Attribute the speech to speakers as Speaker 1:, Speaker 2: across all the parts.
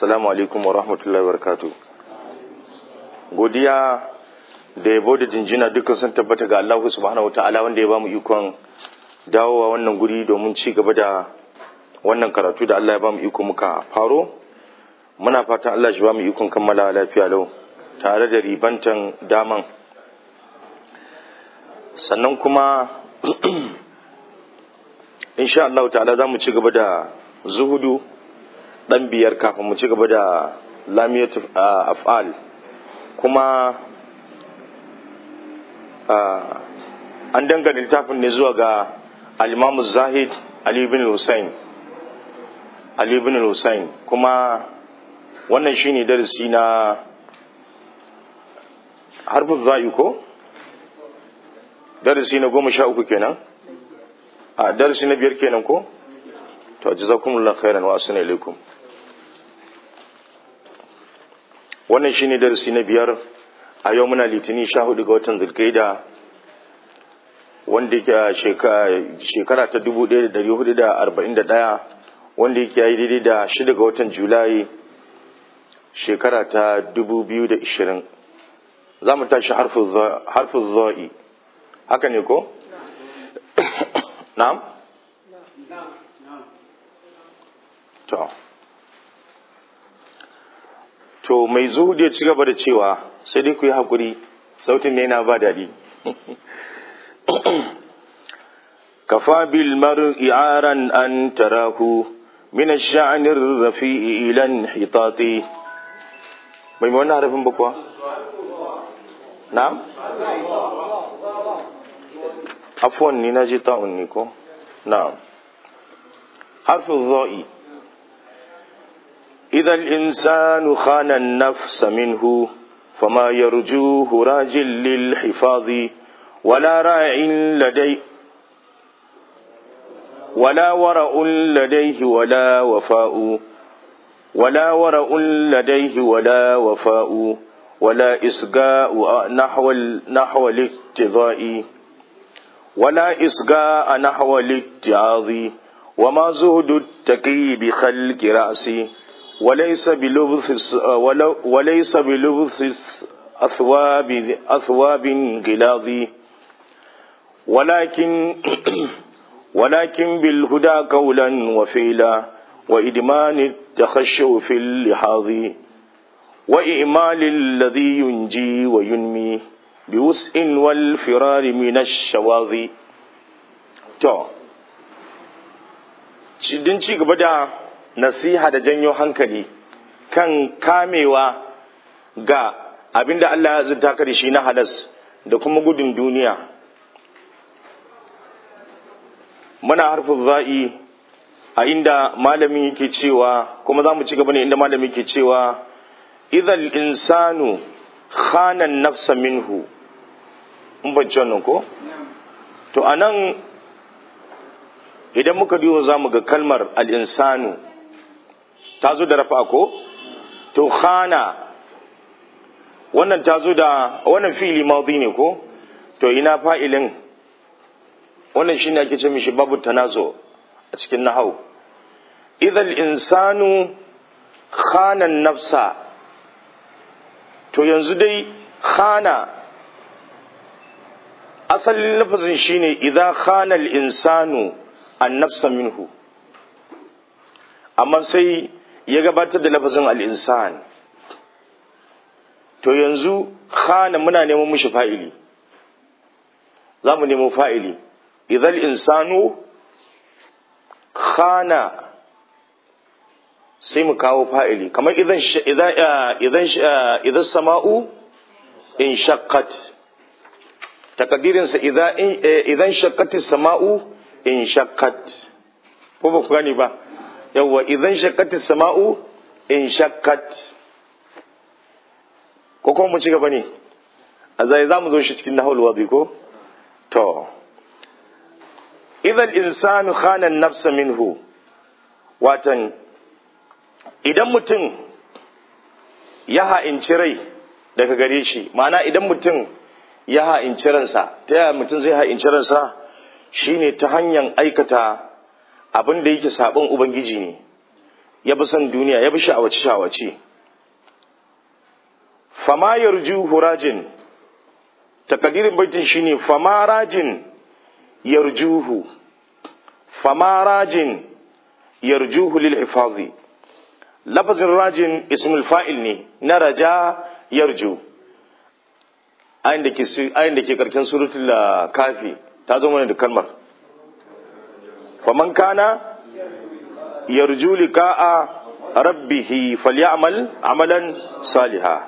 Speaker 1: assalamu alaikum wa rahmatullahi wa godiya da yabo da jinjina dukkan sun tabbata ga Allah subhanahu wataala wanda ya bamu ikon dawowa wannan guri domin ci gaba da wannan karatu da Allah ya bamu iko muka faro muna fatan Allah shi bamu ikon kammala lafiya lau tare da ribantan daman sannan kuma insha Allah ta'ala za mu ci gaba da zuhudu dan biyar kafin mu ci gaba da lamiyat af'al kuma an dangane littafin ne zuwa ga al-imam zahid ali ibn hussein ali ibn hussein kuma wannan shine darasi na harfin za'i ko darasi na goma sha uku kenan a darasi na biyar kenan ko to jazakumullahu khairan wa assalamu alaikum wannan shine darasi na biyar a yau muna litinin sha hudu ga watan zulkaida wanda yake shekara ta dubu ɗaya da dari hudu da arba'in da ɗaya wanda yake yi daidai da shida ga watan julai shekara ta dubu biyu da ishirin za mu tashi harfin za'i haka ne ko? na'am? to to mai zuhudu ya ci gaba da cewa sai dai ku yi haƙuri sautin ne yana ba daɗi kafa bil mar'i aran an tarahu min ash-sha'n ar-rafi'i ila hitati mai wannan harafin ba kuwa na'am afwan ni naji ta'un ni ko na'am harfin za'i إذا الإنسان خان النفس منه فما يرجوه راج للحفاظ ولا راع لدي ولا ورع لديه ولا وفاء ولا ورع لديه ولا وفاء ولا إسقاء نحو نحو الاقتضاء ولا إسقاء نحو الاتعاظ وما زهد التقي بخلق رأسي وليس بلبث وليس بلبث أثواب أثواب غلاظ ولكن ولكن بالهدى قولا وفعلا وإدمان التخشع في اللحاظ وإعمال الذي ينجي وينمي بوسع والفرار من الشواظ تو din ci gaba da nasiha da janyo hankali kan kamewa ga abin da Allah ya zunta ka da shi na halas da kuma gudun duniya muna harfin za'i a inda malami yake cewa kuma za mu ci gaba ne inda malami yake cewa idhal insanu khana nafsa minhu in ban wannan ko to anan idan muka duba za mu ga kalmar al-insanu ta zo da rafa ko to khana wannan ta zo da wannan fi'ili madi ne ko to ina fa'ilin wannan shine ake ce mishi babu tanazo a cikin nahau idhal insanu khana nafsa to yanzu dai khana asalin lafazin shine idza khana al insanu an nafsa minhu amma sai ya gabatar da lafazin al'insan to yanzu khana muna neman mushi fa'ili za mu nemo fa'ili idan insanu khana sai mu kawo fa'ili kamar idan sama'u in shakkat takadirinsa idan shakkati sama'u in shakkat ko ba ku gani ba yawwa idan shakkati sama'u in shakkat ko kuma mu ci gaba ne a zai za mu zo shi cikin nahul wadi ko to idan insanu khana nafsa minhu watan idan mutum ya ha'inci rai daga gare shi ma'ana idan mutum ya ha'inci ransa ta yaya mutum zai ha'inci ransa shine ta hanyar aikata abin da yake sabon ubangiji ne ya bi son duniya ya bi sha'awace sha'awace fama yarju hurajin takadirin baitin shine fama rajin yarjuhu fama rajin yarjuhu lil hifazi lafazin rajin ismul fa'il ne na raja yarju ayin da ke ayin da ke karkin suratul kafi ta zo mana da kalmar faman kana yarju liqa'a rabbih falyamal amalan saliha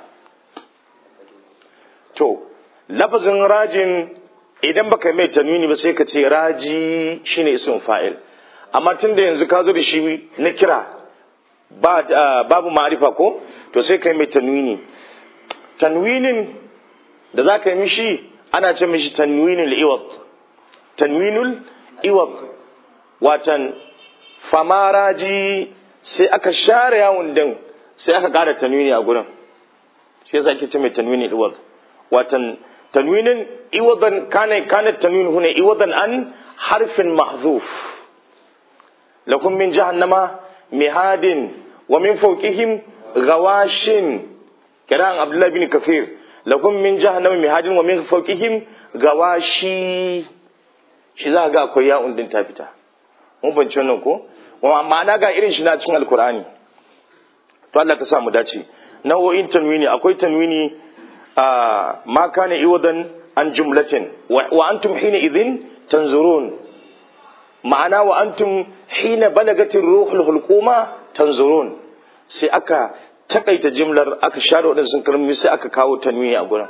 Speaker 1: to lafazin rajin idan baka mai tanwini ba sai ka ce raji shine ismin fa'il amma tunda yanzu ka zo da shi na kira babu ma'arifa ko to sai ka yi mai tanwini tanwinin da za ka yi mishi ana ce mishi tanwinul iwad tanwinul iwad watan famaraji sai aka share yawon din sai aka kara tanwini a gurin shi yasa ake ce mai tanwinul iwad watan tanwinin iwadan kana kana tanwin huna iwadan an harfin mahzuf lakum min jahannama mihadin wa min fawqihim gawashin kiran abdullah bin kafir lakum min jahannama mihadin wa min fawqihim gawashi shi za ga akwai ya'un din ta fita mun bance wannan ko ma'ana ga irin shi na cikin alkur'ani to Allah ka sa mu dace nau'o'in tanwini akwai tanwini ma kana iwadan an jumlatin wa antum hina idhin tanzurun ma'ana wa antum hina balagatin ruhul hulquma tanzurun sai aka takaita jimlar aka share waɗansu kalmomi sai aka kawo tanwini a gurin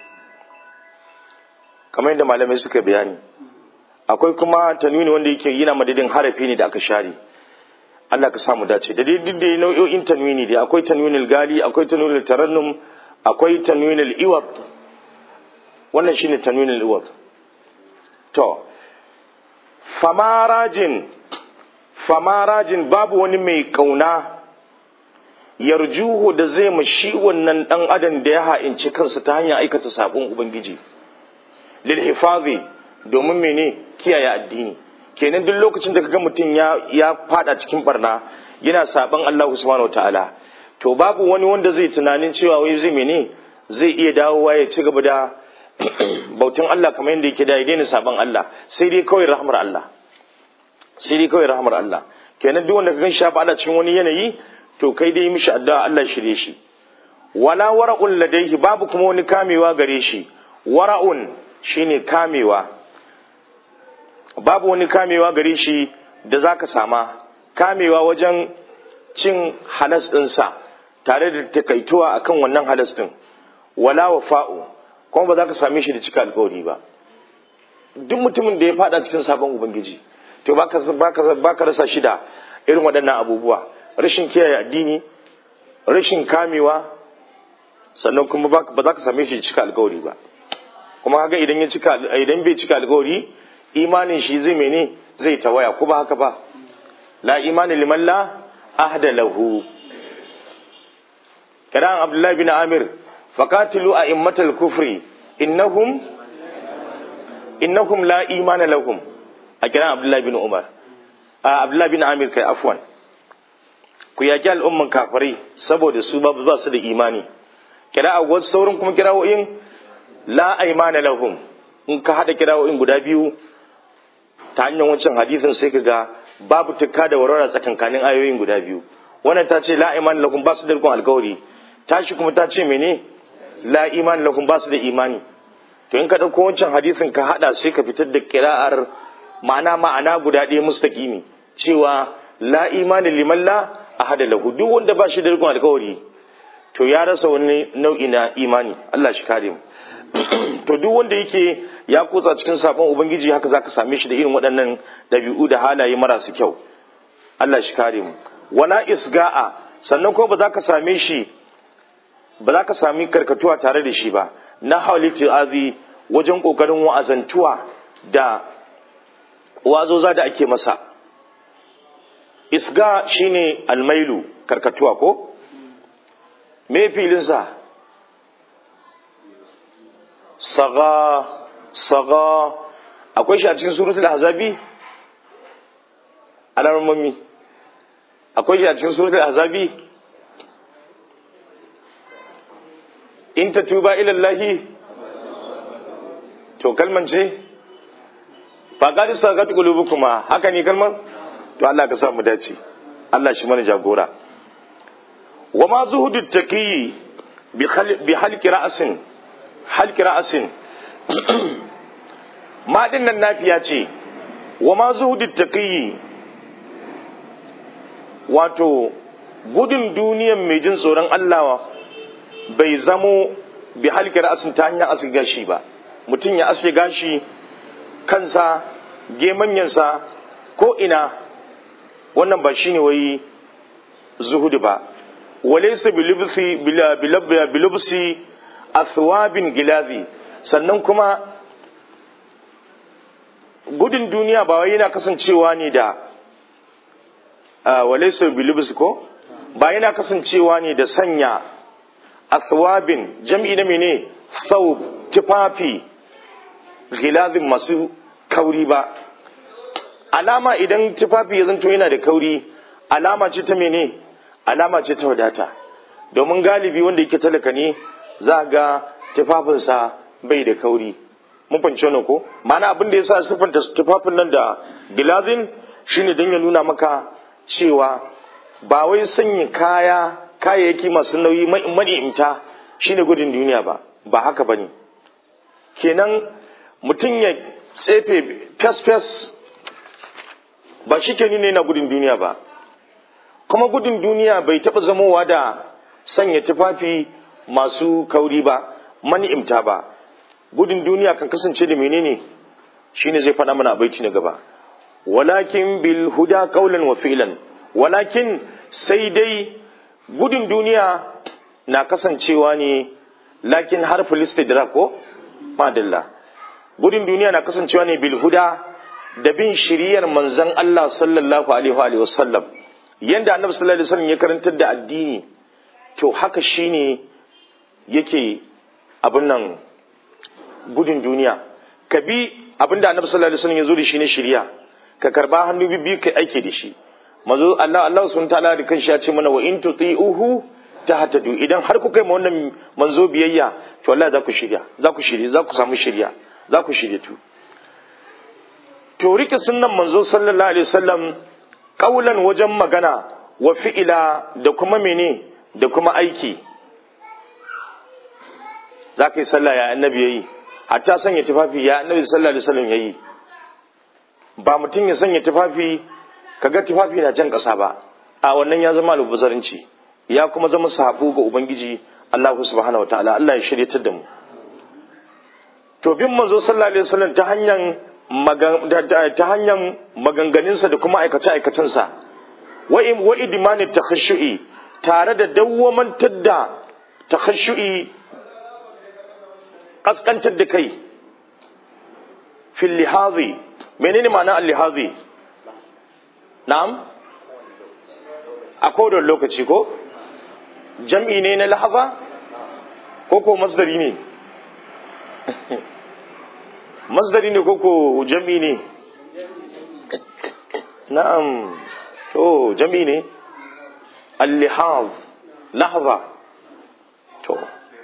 Speaker 1: kamar yadda malamai suka bayani akwai kuma tanwini wanda yake yana madadin harafi ne da aka share Allah ka samu dace da dai duk da nau'o'in tanwini dai akwai tanwinul gali akwai tanwinul tarannum akwai tanwinul iwad wannan shine tanwinul iwad to famarajin famarajin babu wani mai kauna yarjuhu da zai mashi wannan dan adam da ya ha'inci kansa ta hanyar aikata sabon ubangiji lil hifazi domin mene kiyaye addini kenan duk lokacin da kaga mutum ya ya fada cikin barna yana saban Allah subhanahu wataala to babu wani wanda zai tunanin cewa wai zai mene zai iya dawowa ya ci gaba da bautin Allah kamar yadda yake da ya daina saban Allah sai dai kawai rahmar Allah sai dai kawai rahmar Allah kenan duk wanda ka ganshi ba cikin wani yanayi to kai dai mishi addu'a Allah shirye shi wala wara'un ladaihi babu kuma wani kamewa gare shi wara'un shine kamewa babu wani kamewa gare shi da zaka sama kamewa wajen cin halas ɗinsa tare da takaituwa akan wannan halas ɗin wala wafa'u kuma ba za ka same shi da cika alkawari ba duk mutumin da ya fada cikin sabon ubangiji to ba ka rasa shi da irin waɗannan abubuwa rashin kiyaye addini rashin kamewa sannan kuma ba za ka same shi cika alkawari ba kuma haka idan ya cika idan bai cika alkawari imanin shi zai mene zai tawaya ko ba haka ba la imani liman la ahda lahu kiran abdullahi bin amir faqatilu a'immatal kufri innahum innahum la imana lahum a kiran abdullahi bin umar a abdullahi bin amir kai afwan ku yaki al'umman kafirai saboda su ba ba su da imani kira a wasu saurin kuma kirawoyin la aimana lahum in ka hada kirawoyin guda biyu ta hanyar wancan hadisin sai ka ga babu tukka da warwara tsakankanin ayoyin guda biyu wannan ta ce la aimana lahum ba su da rikon alkawari tashi kuma ta ce mene la imani lahum ba su da imani to in ka ɗauko wancan hadisin ka hada sai ka fitar da kira'ar ma'ana ma'ana guda ɗaya mustaqimi cewa la imani liman la ahada lahu duk wanda ba shi da rikon alkawari to ya rasa wani nau'i na imani Allah shi kare mu to duk wanda yake ya kotsa cikin sabon ubangiji haka zaka same shi da irin waɗannan ɗabi'u da halaye marasu kyau Allah shi kare mu wala isga'a sannan ko ba za ka same shi ba za ka sami karkatuwa tare da shi ba na halittu azi wajen kokarin wa'azantuwa da wazoza da ake masa isga shine almailu karkatuwa ko me filinsa saga saga akwai shi a cikin suratul ahzabi alarmami akwai shi a cikin suratul ahzabi in tatuba ila Allah to kalman ce faqad sagat qulubukuma haka ne kalmar to Allah ka sa mu dace Allah shi mana jagora wa ma zuhudu taqi bi halqi ra'sin halqi ra'sin ma dinnan nafiya ce wa ma zuhudu taqi wato gudun duniyan mai jin tsoron Allah bai zamo bi halqi ra'sin ta hanyar aske gashi ba mutum ya aske gashi kansa gemanyansa ko ina wannan ba shine wai zuhudu ba walaysa bilubsi bilubsi athwabin gilazi sannan kuma gudun duniya ba wai yana kasancewa ne da walaysa bilubsi ko ba yana kasancewa ne da sanya athwabin jam'i na mene thawb tufafi gilazin masu kauri ba alama idan tufafi ya zanto yana da kauri alama ce ta mene alama ce ta wadata domin galibi wanda yake talaka ne za ga tufafinsa bai da kauri mun fahimci wannan ko ma'ana abin da yasa siffanta tufafin nan da gilazin shine don ya nuna maka cewa ba wai sanya kaya kayayyaki masu nauyi mani'imta shine gudun duniya ba ba haka bane kenan mutum ya tsefe fes-fes ba shi ke nuna yana gudun duniya ba kuma gudun duniya bai taɓa zamowa da sanya tufafi masu kauri ba mani'imta ba gudun duniya kan kasance da menene shine zai faɗa mana baiti na gaba walakin bil huda qawlan wa fi'lan walakin sai dai gudun duniya na kasancewa ne lakin harful istidrak ko madalla gudun duniya na kasancewa ne bil huda da bin shiriyar manzon Allah sallallahu alaihi wa sallam yanda annabi sallallahu alaihi wasallam ya karantar da addini to haka shine yake abin nan gudun duniya ka bi abin da annabi sallallahu alaihi wasallam ya zo da shi ne shiriya ka karba hannu bibbi kai aiki da shi mazo Allah Allah subhanahu ta'ala da kanshi ya ce mana wa in tuti'uhu tahtadu idan har kuka yi wannan manzo biyayya to Allah za ku shirya za ku shirya za ku samu shirya za ku shirya tu to rike sunnan manzo sallallahu alaihi wasallam kaulan wajen magana wa fi'ila da kuma mene da kuma aiki za ka yi sallah ya annabi yayi hatta sanya tufafi ya annabi sallallahu alaihi wasallam yayi ba mutum ya sanya tufafi kaga tufafi na jan ƙasa ba a wannan ya zama albuzarinci ya kuma zama sabo ga ubangiji Allah subhanahu wataala Allah ya shiryatar da mu to bin manzo sallallahu alaihi wasallam ta hanyar ta hanyar maganganunsa da kuma aikace aikacensa wa wa idmani takhashu'i tare da dawwamantar da takhashu'i kaskantar da kai fil lihazi menene ma'ana al-lihazi na'am a kodon lokaci ko jam'i ne na lahaza ko ko masdari ne masdari ne ko ko jam'i ne na'am to jam'i ne al-lihaz lahza to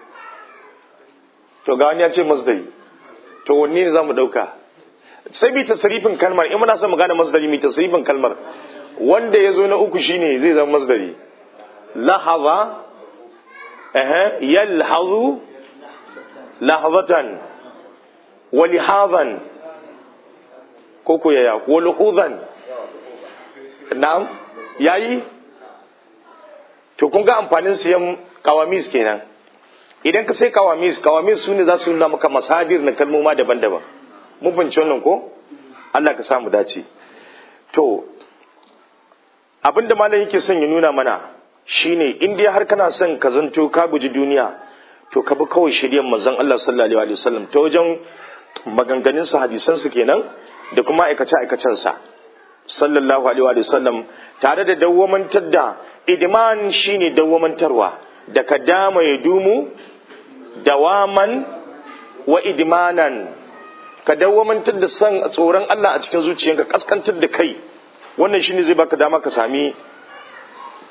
Speaker 1: to ga wani ya ce masdari to wanne ne za mu ɗauka sai bi tasrifin kalmar in muna son mu gane masdari mi tasrifin kalmar wanda ya zo na uku shine zai zama masdari lahaza eh yalhazu lahazatan wa lihazan ko ko yaya ko luhuzan na'am yayi to kun ga amfanin siyan kawamis kenan idan ka sai kawamis kawamis su ne za su nuna maka masadir na kalmoma daban-daban mun fahimci wannan ko Allah ka samu dace to abinda malam yake son ya nuna mana shine in dai har kana son ka zanto ka guji duniya to ka bi kawai shiryan manzon Allah sallallahu alaihi wasallam ta wajen maganganun sa hadisan su kenan da kuma aikace aikacen sa sallallahu alaihi wasallam tare da dawwamantar da idman shine dawwamantarwa da ka dama ya dumu dawaman wa idmanan ka dawwamantar da san tsoron Allah a cikin zuciyanka kaskantar da kai wannan shine zai baka dama ka sami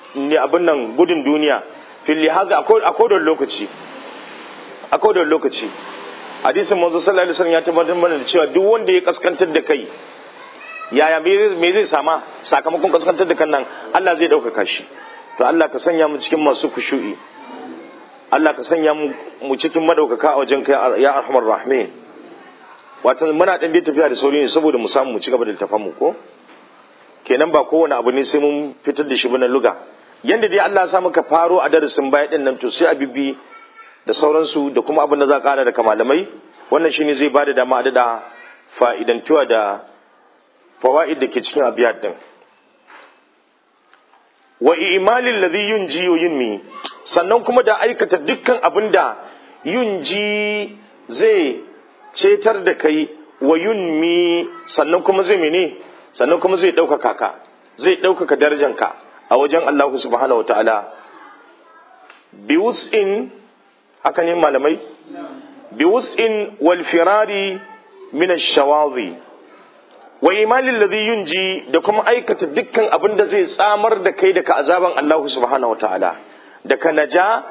Speaker 1: ne abin nan gudun duniya fil haza a kodon lokaci a kodon lokaci hadisin manzo sallallahu alaihi wasallam ya tabbatar mana da cewa duk wanda ya kaskantar da kai yaya me zai sama sakamakon kaskantar da kan nan Allah zai ɗaukaka shi to Allah ka sanya mu cikin masu kushu'i Allah ka sanya mu cikin madaukaka a wajen kai ya arhamar rahimin wato muna dan dai tafiya da sauri ne saboda mu samu mu ci gaba da littafan mu ko kenan ba kowane abu ne sai mun fitar da shi ba na luga yanda dai Allah ya sa muka faro a darasin baya din nan to sai a bibbi da sauransu da kuma abin da za a kara daga malamai wannan shine zai bada dama a dada fa'idantuwa da fawaid da ke cikin abiyat din wa imalin ladhi yunji wa yunmi sannan kuma da aikata dukkan abin da yunji zai cetar da kai wa yunmi sannan kuma zai mene sannan kuma zai ɗaukaka ka zai ɗaukaka darajanka a wajen Allah subhanahu wataala bi wus'in haka ne malamai bi wus'in wal firari min ash-shawadhi wa imalin ladhi yunji da kuma aikata dukkan abin da zai tsamar da kai daga azaban Allah subhanahu wataala daga naja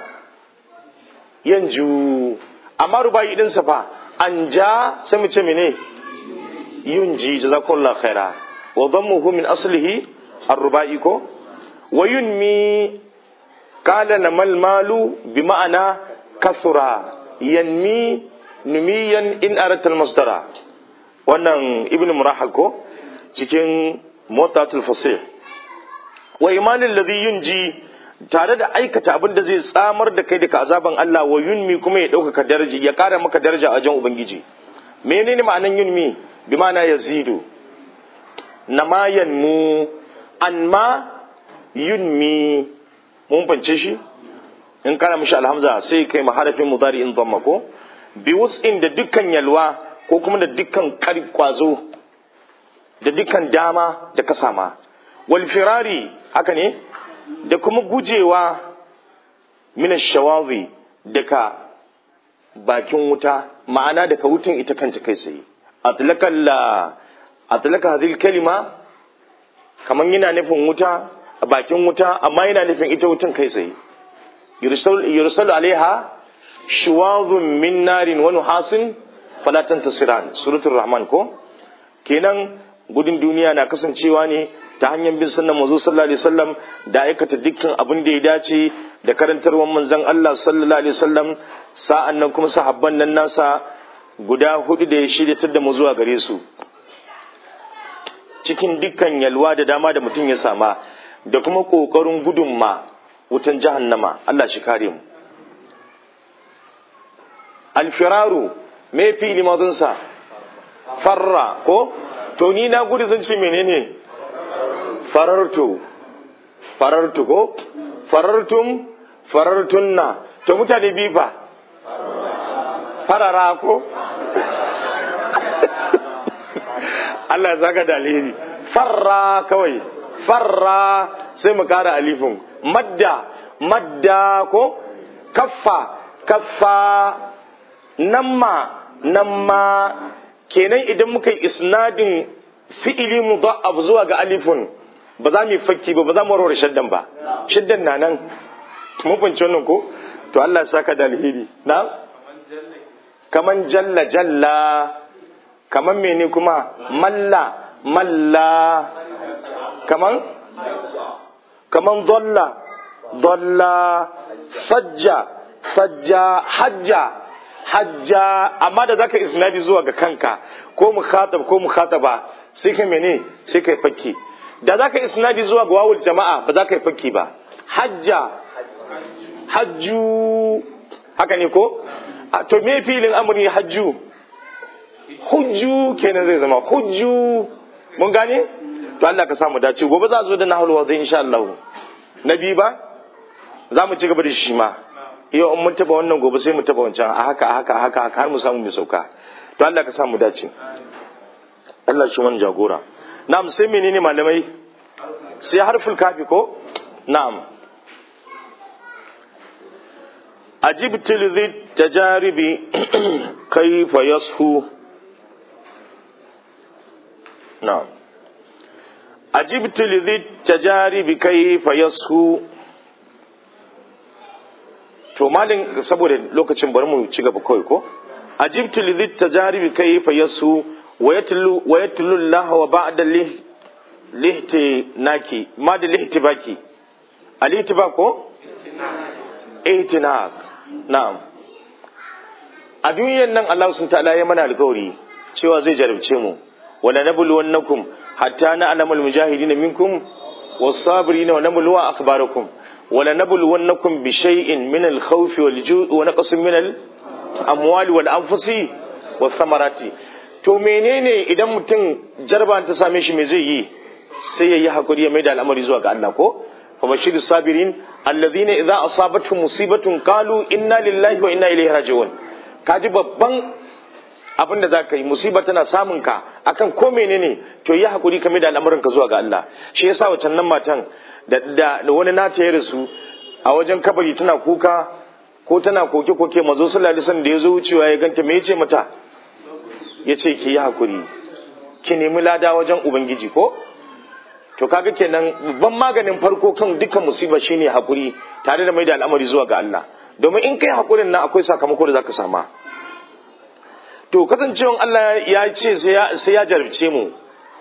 Speaker 1: yanju amma rubayi din sa fa an ja sai mu ce mene yunji jazakallahu khaira wa dhammuhu min aslihi ar-rubai ko wa yunmi qala namal malu bi ma'ana kathura yanmi numiyan in aratal masdara wannan ibn murahal ko cikin motatul fasih wa imanin ladhi yunji tare da aikata abin da zai tsamar da kai daga azaban Allah wa yunmi kuma ya ɗaukaka daraji ya ƙara maka daraja a wajen ubangiji menene ma'anan yunmi bi ma'ana yazidu nama yanmu anma yunmi mun fance shi in kana mishi alhamza sai kai maharafin mudari in dhamma ko bi wus'in da dukkan yalwa ko kuma da dukkan kwazo da dukkan dama da ka sama wal firari haka ne da kuma gujewa mina shawazi daga bakin wuta ma'ana daga wutan ita kanta kai tsaye atlaka hadhihi kalima kaman yana nufin wuta a bakin wuta amma yana nufin ita wutan kai tsaye yursalu alaiha shuwazun min narin wa nuhasin fala tantasiran suratul rahman ko kenan gudun duniya na kasancewa ne ta hanyar bin sunnan manzo sallallahu alaihi wasallam da aikata dukkan abin da ya dace da karantarwar manzon Allah sallallahu alaihi wasallam sa'an nan kuma sahabban nan nasa guda hudu da ya shiryatar da mu zuwa gare su cikin dukkan yalwa da dama da mutum ya sama da kuma kokarin gudun ma wutan jahannama Allah shi kare mu alfiraru me fi limadunsa farra ko to ni na gudu zan ce menene farartu farartu ko farartum farartunna to mutane bi fa farara ko Allah ya saka da alheri farra kawai farra sai mu kara alifin madda madda ko kaffa kaffa namma namma kenan idan muka yi isnadin fi'ili mudha'af zuwa ga alifun ba za mu yi fakki ba ba za mu warware shaddan ba shaddan na nan mun fahimci wannan ko to Allah ya saka da alheri na kaman jalla jalla kaman mene kuma malla malla kaman kaman dalla dalla fajja fajja hajja hajja amma da zaka isnadi zuwa ga kanka ko mukhatab ko mukhataba sai kai mene sai kai fakki da zaka isnadi zuwa ga wawul jama'a ba za ka yi fakki ba hajja hajju haka ne ko to me filin amri hajju hujju kenan zai zama hujju mun gane to Allah ka samu dace gobe za zo da nahul wa insha Allah nabi ba za mu ci gaba da shi ma yau in mun taba wannan gobe sai mu taba wancan a haka a haka a haka har mu samu mai sauka to Allah ka samu dace Allah shi wani jagora na'am sai menene malamai sai harful kafi ko na'am ajibtu lidhi tajaribi kayfa yashu na'am ajibtu lidhi tajaribi kayfa yashu to malin saboda lokacin bari mu ci gaba kawai ko ajibtu lidhi tajaribi kayfa yashu wa yatlu wa yatlu Allah wa ba'da lihti naki ma da lihti baki alihti ba ko ihtinak na'am a duniyar nan Allah sun ta'ala ya mana alƙawari cewa zai jarabce mu wala nabluwannakum hatta na'lamal mujahidin minkum was-sabirin wa nabluwa akhbarakum wala nabluwannakum bi shay'in min al-khawf wal-ju'i wa naqsin min al-amwali wal-anfusi wath-thamarati to menene idan mutum jarba ta same shi me zai yi sai yayi hakuri ya maida al'amari zuwa ga Allah ko fa bashirus sabirin alladhina idza asabatuhum musibatun qalu inna lillahi wa inna ilaihi raji'un kaji babban abin da za ka yi musiba tana samun ka akan ko menene to yi hakuri kame da al'amuran ka zuwa ga Allah shi yasa wacan nan matan da da wani nata ya rasu a wajen kabari tana kuka ko tana koke koke mazo sallallahu alaihi wasallam da yazo wucewa ya ganta me yace mata yace ki yi hakuri ki nemi lada wajen ubangiji ko to kaga kenan babban maganin farko kan dukkan musiba shine hakuri tare da mai da al'amari zuwa ga Allah domin in kai hakurin nan akwai sakamako da zaka sama to kasancewan Allah ya ce sai ya jarabce mu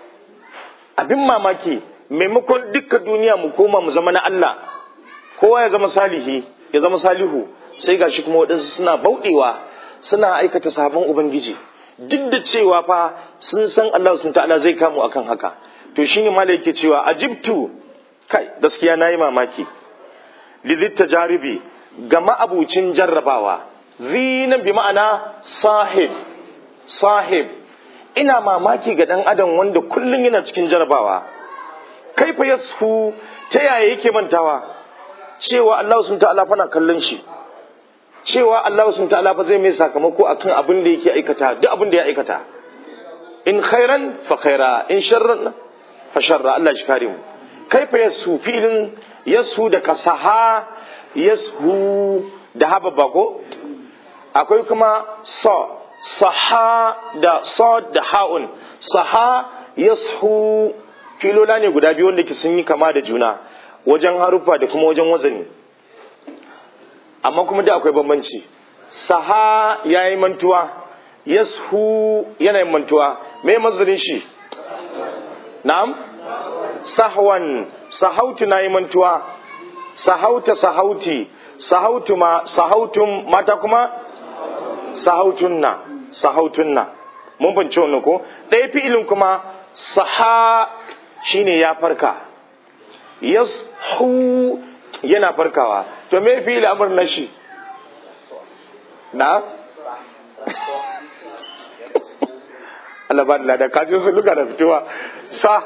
Speaker 1: abin mamaki maimakon dukkan duniya mu koma mu zama na Allah kowa ya zama salihi ya zama salihu sai gashi kuma waɗansu suna bauɗewa suna aikata sabon ubangiji duk da cewa fa sun san Allah sun ta'ala zai kamu akan haka to shine mala yake cewa ajibtu kai gaskiya nayi mamaki lidit tajaribi ga ma'abucin jarrabawa zinan bi ma'ana sahib sahib ina mamaki ga dan adam wanda kullum yana cikin jarrabawa kaifa yasfu ta yaya yake mantawa cewa Allah sun ta'ala fa na kallon shi cewa Allah sun ta'ala fa zai mai sakamako akan abin da yake aikata duk abin da ya aikata in khairan fa khaira in sharran fa sharra Allah shi kare mu kaifa yasu filin yasu da kasaha yasu da haba bako akwai kuma sa saha da sad da ha'un saha yashu filola ne guda biyu wanda ke sun yi kama da juna wajen haruffa da kuma wajen wazani amma kuma da akwai bambanci saha ya yi mantuwa yashu yana yin mantuwa me mazarin shi na'am sahwan sahautu na yi mantuwa sahauta sahauti sahautu ma sahautum mata kuma sahautunna sahautunna mun bance wannan ko ɗaya fi'ilin kuma saha shine ya farka yashu yana farkawa to me fi'il amr na shi na Allah ba da kaji sun luka da fitowa sa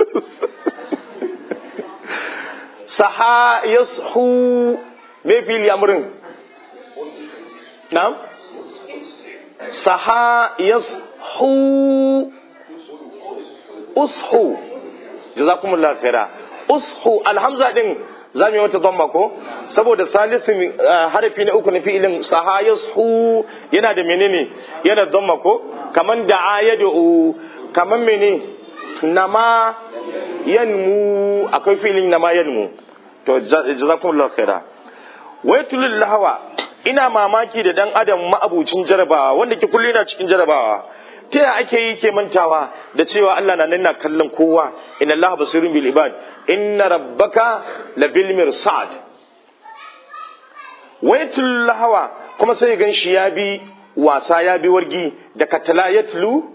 Speaker 1: saha yashu me fili amrin na'am saha yashu ushu jazakumullahu khaira ushu alhamza din zamu yi wata dhamma ko saboda salisin harafi na uku na fi'ilin saha yashu yana da menene yana dhamma ko kaman da'a yad'u kaman mene nama yanmu akwai filin nama yanmu to jazakumullahu khaira waitul lahawa ina mamaki da dan adam ma'abucin jarabawa wanda ke kullu yana cikin jarabawa ta yaya ake yi ke mantawa da cewa Allah na nan na kallon kowa inna Allah basirun bil ibad inna rabbaka labil mirsad waitul lahawa kuma sai gan shi ya bi wasa ya bi wargi da katalayatlu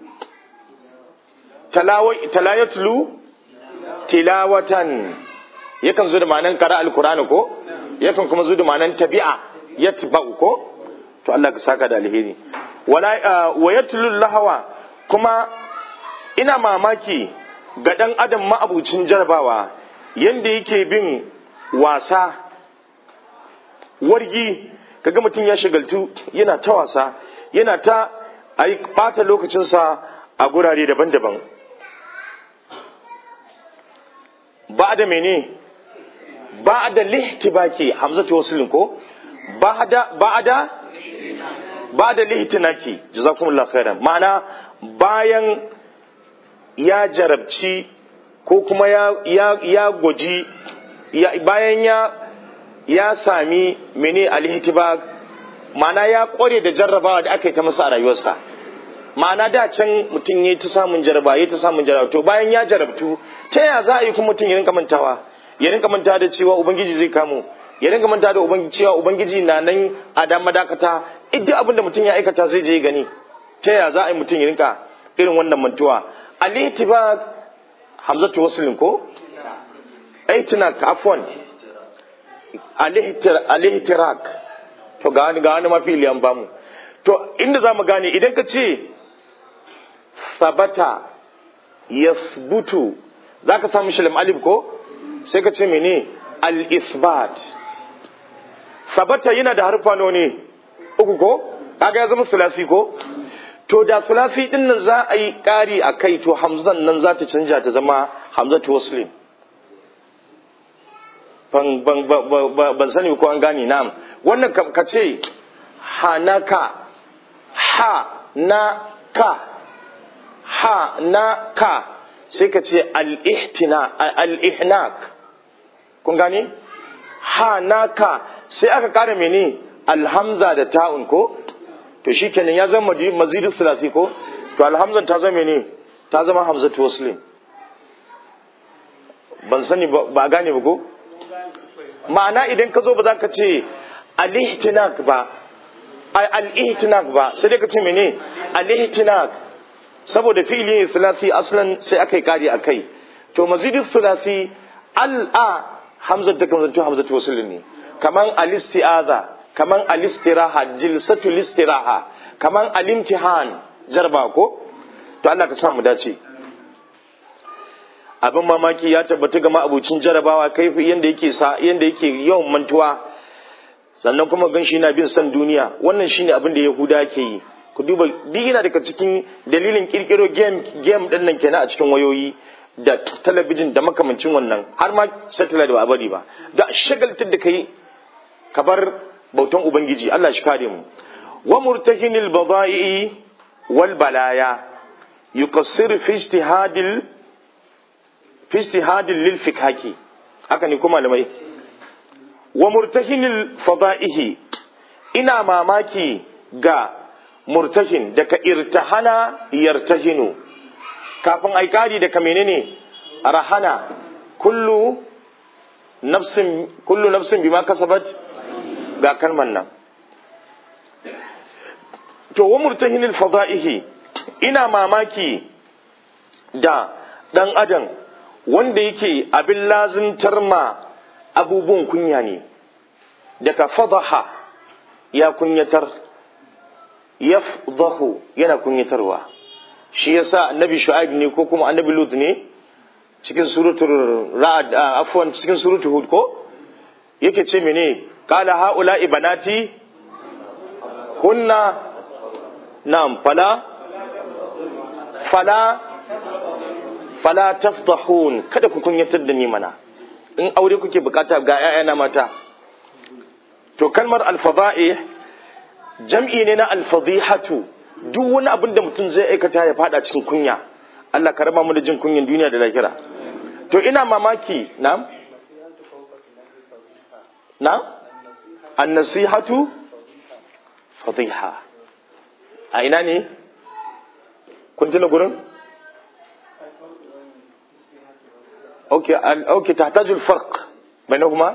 Speaker 1: talayatlu tilawatan yakan zo da ma'anan qara alqur'ani ko yakan kuma zo da ma'anan tabi'a yatba'u ko to Allah ka saka da alheri wala wa yatlu lahawa kuma ina mamaki ga dan adam ma'abucin jarabawa yanda yake bin wasa wargi kaga mutum ya shigaltu yana ta wasa yana ta ai bata lokacinsa a gurare daban-daban ba da mene ba da lihtibaki hamzatu wasilin ko ba da ba da ba da lihtinaki jazakumullahu khairan ma'ana bayan ya jarabci ko kuma ya ya ya gwaji ya, bayan ya ya sami mene alhitibag ma'ana ya kware da jarrabawa da aka yi ta masa a rayuwarsa ma'ana da can mutum ya ta samun jaraba ya ta samun jaraba to bayan ya jarabtu ta ya za a yi kuma mutum ya rinka mantawa ya rinka manta da cewa ubangiji zai kamo ya rinka manta da ubangiji cewa ubangiji na nan a da madakata duk abin da mutum ya aikata zai je gani ta ya za a yi mutum ya rinka irin wannan mantuwa al-ihtibag hamzatu waslin ko aitina afwan al-ihtirak to ga wani ga wani mafi iliyan bamu to inda za mu gane idan ka ce sabata yasbutu za ka samu shilim alif ko sai ka ce mene al-isbat sabata yana da harfa ne uku ko kaga ya zama sulasi ko to da sulasi din nan za a yi ƙari a kai to hamzan nan za ta canja ta zama hamzatu waslim ban sani ko an gane nam wannan ka ce hanaka ha na ka ha na ka sai ka ce al-ihnak kun gane ha na ka sai aka kara mene alhamza da ta'un ko to shikenan ya zama mazidin sulasi ko to alhamzan ta zama mene ta zama hamzatu muslim ban sani ba gane ba ko ma'ana idan ka zo ba za ka ce al-ihtinak ba al-ihtinak ba sai dai ka ce mene al-ihtinak saboda fi'ili ne sulasi aslan sai aka yi kari akai to mazidin sulasi al-a hamzat ta kan zanto hamzatu wasl ne kaman al-isti'aza kaman al-istiraha jilsatul istiraha kaman al-imtihan jarba ko to Allah ka sa mu dace abin mamaki ya tabbata ga ma'abucin jarabawa kai yanda yake sa yanda yake yawan mantuwa sannan kuma gan shi yana bin san duniya wannan shine abin da yahuda ke yi ku duba duk yana daga cikin dalilin kirkiro game game din nan kenan a cikin wayoyi da talabijin da makamancin wannan har ma satellite ba a bari ba da shagaltar da kai ka bar bautan ubangiji Allah shi kare mu wa murtahinil bada'i wal balaya yuqassir fi ijtihadil fi ijtihadil lil fikhaki haka ne kuma malamai wa murtahinil fada'ihi ina mamaki ga murtahin daga irtahana yartahinu kafin aikari daga menene rahana kullu nafsin kullu nafsin bima kasabat ga kalman nan to wa murtahinil fada'ihi ina mamaki da dan adam wanda yake abin lazimtar ma abubuwan kunya ne daga fadaha ya kunyatar yafdahu yana kunyatarwa shi yasa annabi shu'aib ne ko kuma annabi lut ne cikin suratul ra'd afwan cikin suratul hud ko yake ce mene qala haula ibanati kunna na'am fala fala fala tafdahun kada ku kunyatar da ni mana in aure kuke bukata ga 'ya'yana mata to kalmar alfada'i jam'i ne na alfadihatu duk wani abin da mutum zai aikata ya fada cikin kunya Allah ka raba mu da jin kunyan duniya da lahira to ina mamaki na na an-nasihatu fadiha a ina ne kun tuna gurin okay okay tahtaju al-farq bainahuma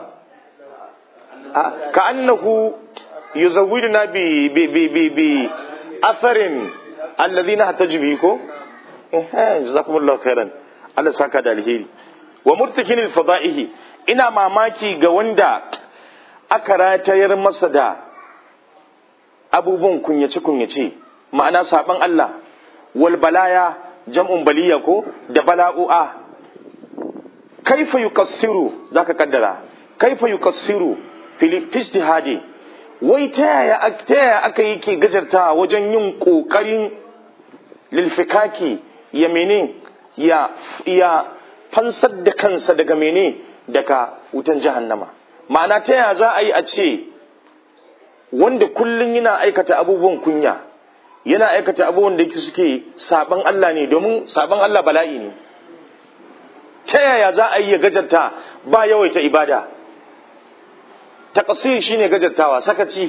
Speaker 1: كأنه يزودنا ب ب ب ب بأثر الذين احتج به كو جزاكم الله خيرا Allah saka da alheri wa murtakin fada'ihi ina mamaki ga wanda aka ratayar masa da abubuwan kunyace kunyace ma'ana saban Allah wal balaya jam'un baliya ko da bala'u'a kaifa yukassiru zaka kaddara kaifa yukassiru fistihadi wai ta yaya ta yaya aka yi ke gajarta wajen yin ƙoƙarin lilfikaki ya mene ya ya fansar da kansa daga mene daga wutan jahannama ma'ana ta yaya za a yi a ce wanda kullum yana aikata abubuwan kunya yana aikata abubuwan da suke saban Allah ne domin saban Allah bala'i ne ta yaya za a yi ya gajarta ba yawaita ibada taqsir shine gajartawa sakaci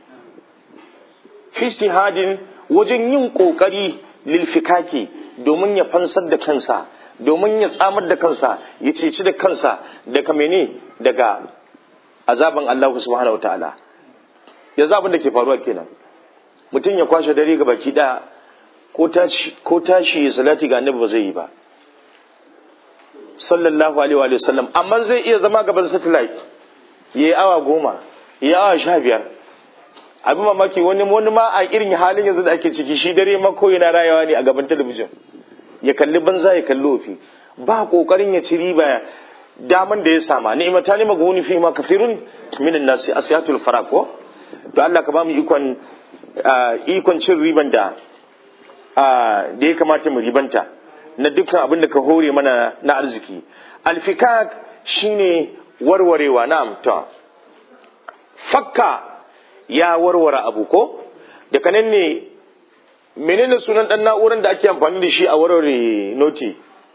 Speaker 1: fi hadin wajen yin kokari lil fikaki domin ya fansar da kansa domin ya tsamar da kansa ya ceci da kansa daga mene daga azaban Allah subhanahu wataala yanzu abin da ke faruwa kenan mutum ya kwashe dare ga baki daya ko tashi ya salati ga annabi ba zai yi ba sallallahu alaihi wa sallam amma zai iya zama gaban satellite ya yi awa goma ya yi awa sha biyar abin mamaki wani wani ma a irin halin yanzu da ake ciki shi dare ma ko yana rayawa ne a gaban talabijin ya kalli banza ya kalli ofi ba kokarin ya ci riba daman da ya sama ni'imata ne maguni fi ma kafirun minan nasi asiyatul farako to Allah ka ba mu ikon ikon cin riban da da ya kamata mu ribanta na dukkan abin da ka hore mana na arziki alfikak shine warwarewa na ta fakka ya warware abu ko daga nan ne menene sunan dan na'urar da ake amfani da shi a warware noti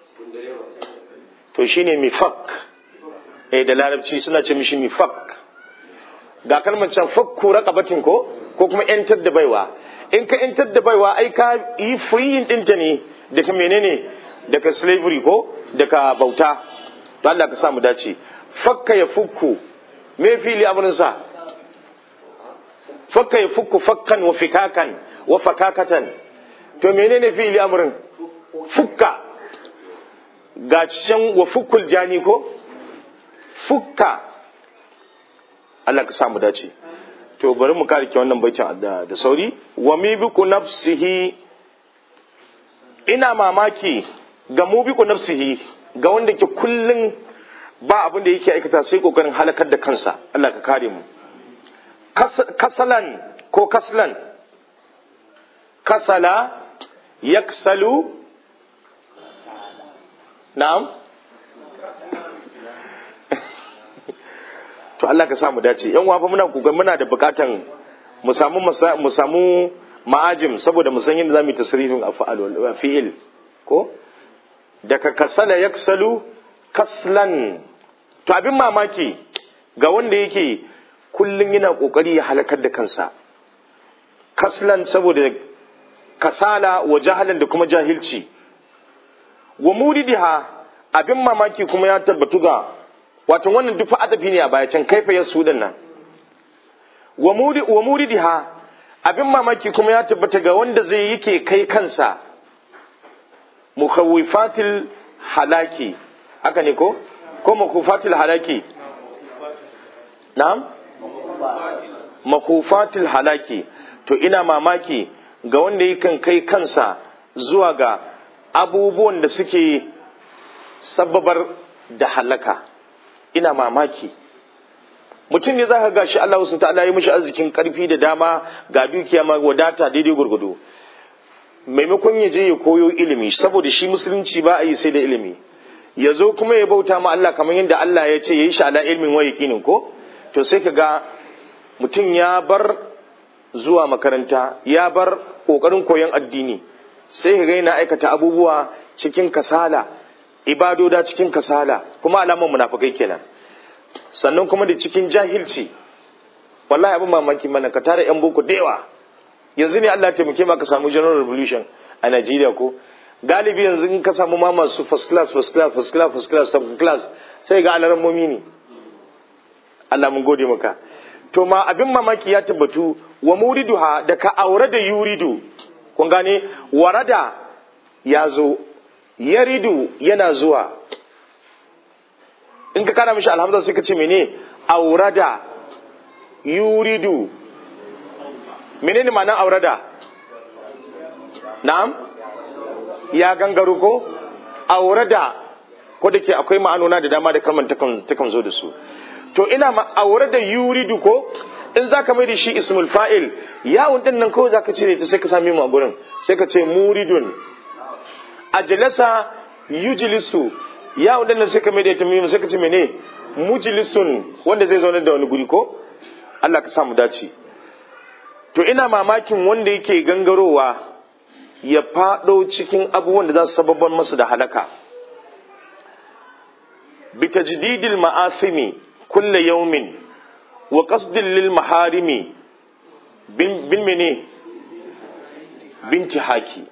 Speaker 1: to shine mifak eh da larabci suna ce mishi mifak ga kalmar can fakku raqabatin ko ko kuma yantar da baiwa in ka yantar da baiwa ai ka yi freeing dinta ne daga menene daga slavery ko daga bauta to Allah ka samu dace fakka ya fukku me fili abin sa fakka ya fukku fakkan wa fikakan wa fakakatan to menene fili amrin fukka ga can wa fukkul jani ko fukka Allah ka samu dace to bari mu karike wannan baitin da, da sauri wa mibiku nafsihi ina mamaki ga mubiku nafsihi ga wanda ke kullun ba abin da yake aikata sai kokarin halakar da kansa Allah ka kare mu kasalan ko kaslan kasala yaksalu na'am to Allah ka samu dace yan wafa muna kokarin muna da bukatan mu samu mu samu ma'ajim saboda mu san yadda zamu yi tasrifin af'al fi'il ko daga kasala yaksalu kaslan to abin mamaki ga wanda yake kullum yana kokari ya halakar da kansa kaslan saboda kasala wa jahalan da kuma jahilci wa muridiha abin mamaki kuma ya tabbatu ga wato wannan duk adabi ne a baya can kaifa ya su nan wa muri wa muridiha abin mamaki kuma ya tabbata ga wanda zai yake kai kansa mukhawifatil halaki haka ne ko ko makufatil halaki na'am makufatil halaki to ina mamaki ga wanda yakan kai kansa zuwa ga abubuwan da suke sababar da halaka ina mamaki mutum ne za ka gashi Allah wasu ta'ala ya mishi arzikin karfi da dama ga dukiya ma wadata daidai gurgudu maimakon ya je ya koyo ilimi saboda shi musulunci ba a yi sai da ilimi ya zo kuma ya bauta ma Allah kamar yadda Allah ya ce ya yi shi ala ilmin wa yakinin ko to sai ka ga mutum ya bar zuwa makaranta ya bar kokarin koyon addini sai ka ga yana aikata abubuwa cikin kasala ibadoda cikin kasala kuma alaman munafikai kenan sannan kuma da cikin jahilci wallahi abin mamaki mana ka tara yan boko da yawa yanzu ne Allah ya taimake ma ka samu general revolution a Najeriya ko galibi yanzu in ka samu ma masu first class first class first class first class second class sai ga alaran momi ne Allah mun gode maka to ma abin mamaki ya tabbatu wa muriduha da ka aure da yuridu kun gane warada ya zo yaridu yana zuwa in ka kana mishi alhamza sai ka ce mene aurada yuridu menene ma'anar aurada na'am ya gangaru ko aurada ko da ke akwai ma'anona da dama da kalmar takan zo da su to ina aurada yuridu ko in zaka mai da shi ismul fa'il ya'un din nan kawai zaka cire ta sai ka sami mu a gurin sai ka ce muridun ajlasa yujlisu ya'un din nan sai ka mai da ita mu sai ka ce mene mujlisun wanda zai zauna da wani guri ko Allah ka samu dace to ina mamakin wanda yake gangarowa ya fado cikin abubuwan da za su sababban masa da halaka bi tajdidil ma'asimi kulla yawmin wa qasdin lil maharimi bin bin mene binti haki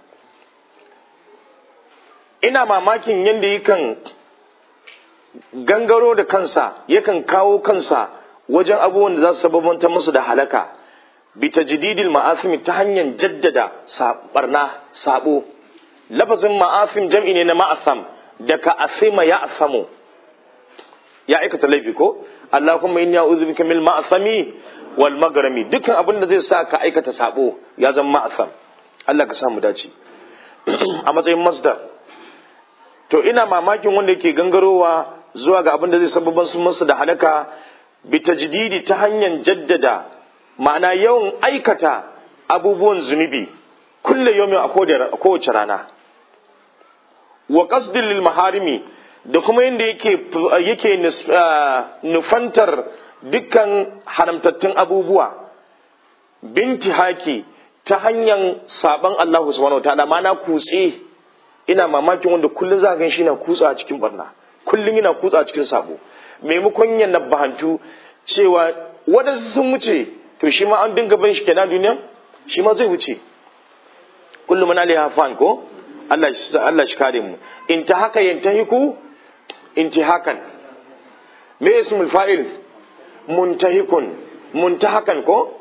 Speaker 1: ina mamakin yadda yakan gangaro da kansa yakan kawo kansa wajen abubuwan da za su sababanta musu da halaka bi tajdidil ma'asimi ta hanyar jaddada barna sabo lafazin ma'asim jam'i ne na ma'asam daga asima ya asamu ya aikata laifi ko Allahumma inni a'udhu bika min ma'asami wal magrami dukkan abin da zai sa ka aikata sabo ya zama ma'asam Allah ka samu dace a matsayin masdar to ina mamakin wanda yake gangarowa zuwa ga abin da zai sababan su masa da halaka bi tajdidi ta hanyar jaddada ma'ana yawan aikata abubuwan zunubi kulle yomin a kowace rana wa qasdin lil maharimi da kuma yadda yake yake nufantar dukkan haramtattun abubuwa binti haki ta hanyar saban Allah subhanahu wa ta'ala mana kutse ina mamakin wanda kullum za ga shi na kutsa a cikin barna kullum yana kutsa a cikin sabo maimakon ya nabbahantu cewa waɗansu sun wuce to shi ma an dinga bin shi kenan duniya shi ma zai wuce kullum mana alaiha fan ko Allah Allah shi kare mu in ta haka yantahiku intihakan me ismul fa'il muntahikun muntahakan ko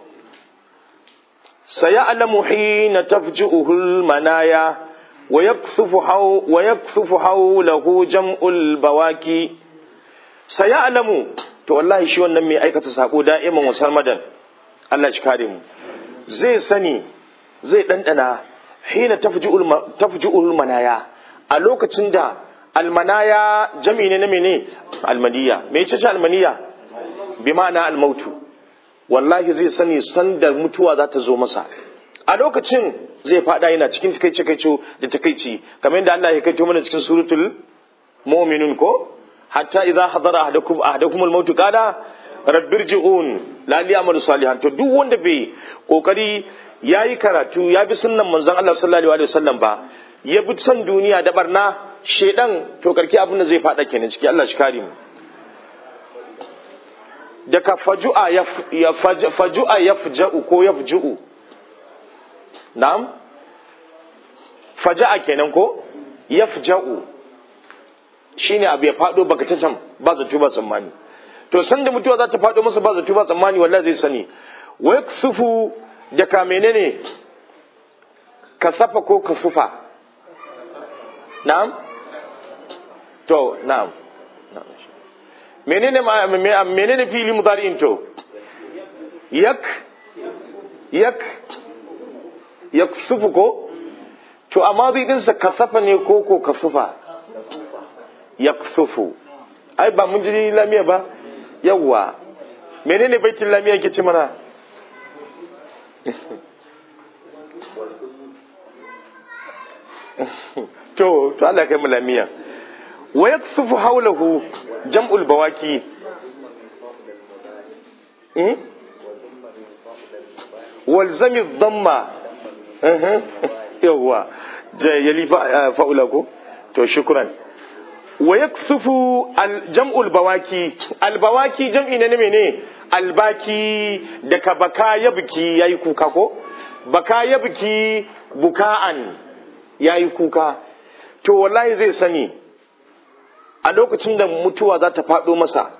Speaker 1: sayalamu hina tafju'uhu almanaya wa yaksufu haw wa yaksufu hawlahu jam'ul bawaki sayalamu to wallahi shi wannan mai aikata sako da'iman wasar madan Allah shi kare mu zai sani zai dandana hina tafju'ul manaya a lokacin da almanaya jami ne na mene almaniya me ce almaniya bi ma'ana almautu wallahi zai sani sandar mutuwa za ta zo masa a lokacin zai fada yana cikin takaice kaico da takaici kamar yadda Allah ya kaito mana cikin suratul mu'minun ko hatta idza hadara ahadakum ahadakum almaut qala rabbirji'un la li'amal salihan to duk wanda bai kokari yayi karatu ya bi sunnan manzon Allah sallallahu alaihi wasallam ba ya bi son duniya da barna shedan to karki abin da zai fada kenan ciki Allah shi kare mu daga faju'a ya faju'a yafja'u ko yafju'u na'am faja'a kenan ko yafja'u shine abu ya fado baka ta can ba zato ba tsammani to san da mutuwa za ta fado masa ba zato ba tsammani wallahi zai sani wa yaksufu daga menene kasafa ko kasufa na'am to na'am menene menene fili mudari'in to yak yak yak sufu ko to amma zai dinsa kasafa ne ko ko kasufa yak sufu ai ba mun ji lamiya ba yawwa menene baitin lamiya ke ci mana to to Allah kai mu lamiya wa yaksufu hawlahu jam'ul bawaki walzami dhamma yawwa yali fa'ula ko to shukran wa yaksufu jam'ul bawaki albawaki jam'i ne mene albaki daga baka yabki yayi kuka ko baka yabki buka'an yayi kuka to wallahi zai sani a lokacin da mutuwa za ta faɗo masa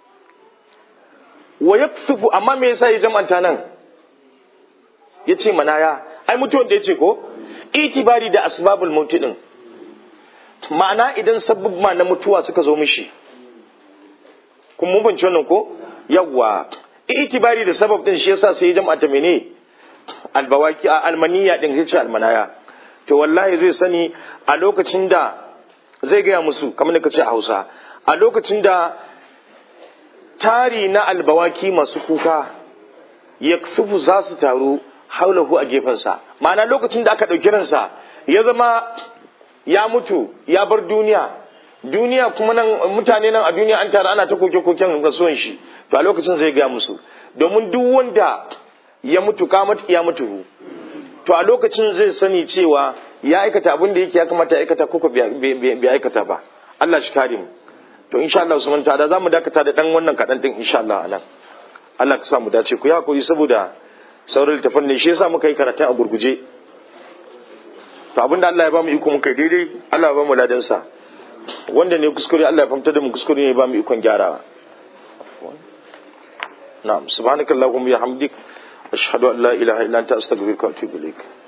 Speaker 1: wa ya amma me yasa ya jam'anta nan ya ce manaya ai mutuwan da ya ce ko itibari da asbabul mauti din ma'ana idan sabubba na mutuwa suka zo mishi kun mun fahimci wannan ko yawwa itibari da sabab din shi yasa sai ya jam'anta mene albawaki almaniya din sai ce almanaya to wallahi zai sani a lokacin da zai gaya musu kamar da ka ce a hausa a lokacin da tari na albawaki masu kuka ya sufu za su taru haulahu a gefensa ma'ana lokacin da aka ɗauki ransa ya zama ya mutu ya bar duniya duniya kuma nan mutane nan a duniya an tara ana ta koke-koken rasuwan shi to a lokacin zai gaya musu domin duk wanda ya mutu kamat ya mutu to a lokacin zai sani cewa ya aikata abin da yake ya kamata ya aikata ko bai aikata ba Allah shi kare mu to insha Allah Usman ta da zamu dakata da dan wannan kadan din insha Allah anan Allah ka sa mu dace ku yi hakuri saboda sauran littafin ne shi yasa muka yi karatun a gurguje to abinda Allah ya ba mu iko muka yi daidai Allah ya ba mu ladan sa wanda ne kuskure Allah ya fahimta da mu kuskure ne ya ba mu ikon gyarawa na'am subhanakallahumma wa bihamdik ashhadu an la ilaha illa anta astaghfiruka wa atubu ilaik